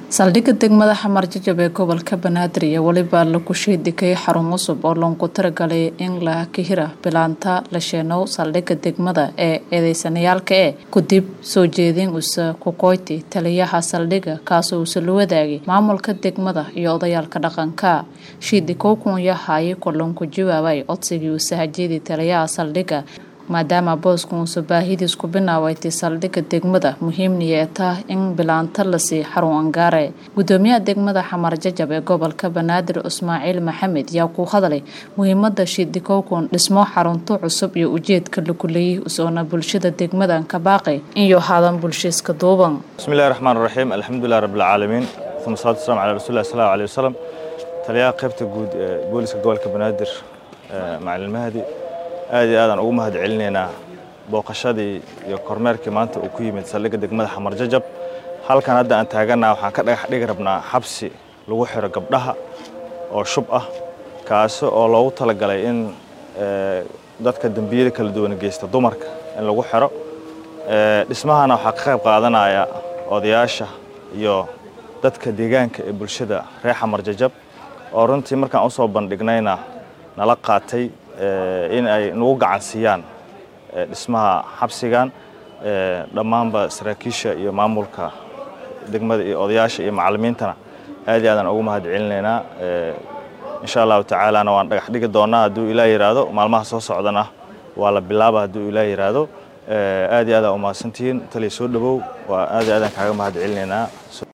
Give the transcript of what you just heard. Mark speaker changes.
Speaker 1: saldhigga degmada xamar jajab ee gobolka banaadir iyo weliba lagu shiidhigay xarun cusub oo loogu talagalay in la kahira bilaanta la sheenow saldhigga degmada ee eedeysanayaalka ee kudib soo jeedin usa kukoyti taliyaha saldhigga kaasoo usa la wadaagay maamulka degmada iyo odayaalka dhaqanka shiidhikow kun yahaye kolonku jawaabay codsigii usahajeedii taliyaha saldhigga maadaama boosku uusa baahidiis ku binaawaytay saldhigga degmada muhiimniya ee tah in bilaanta lasii xarun angaare gudoomiyaha degmada xamar jajab ee gobolka banaadir ismaaciil maxamed yaa ku hadlay muhiimada shiidhikowkun dhismo xarunto cusub iyo ujeedka lagu leeyay usoona bulshada degmadan ka baaqay iyo hadan bulshiiska duuban
Speaker 2: bismillahi raxmaan raxiim alxamdulilah rabbilcaalamiin uma salatu waslamu calaa rasuuli llahi sallallahu alayhi wasalam taliyaha qaybta guud ee booliska gobolka banaadir macalin mahdi aad iyo aadaan ugu mahad celinaynaa booqashadii iyo kormeerkii maanta uu ku yimid saldhigga degmada xamar jajab halkan hadda aan taagannaha waxaan ka dhagax dhigi rabnaa xabsi lagu xiro gabdhaha oo shub ah kaasi oo loogu talagalay in dadka dembiyada kala duwan geysta dumarka in lagu xiro dhismahana waxaa ka qayb qaadanaya odayaasha iyo dadka deegaanka ee bulshada reer xamar jajab oo runtii markaan u soo bandhignayna nala qaatay in ay nagu gacan siiyaan dhismaha xabsigan dhammaanba saraakiisha iyo maamulka degmada iyo odayaasha iyo macallimiintana aad iyo aadaan ugu mahad celinaynaa insha allahu tacaalana waan dhagax dhigi doonaa hadduu ilaah yidhaahdo maalmaha soo socdana waa la bilaaba hadduu ilaah yidhaahdo aad iyo aadaan umahadsantihiin taliya soo dhowow waa aad iyo aadaan kaaga mahad celinaynaa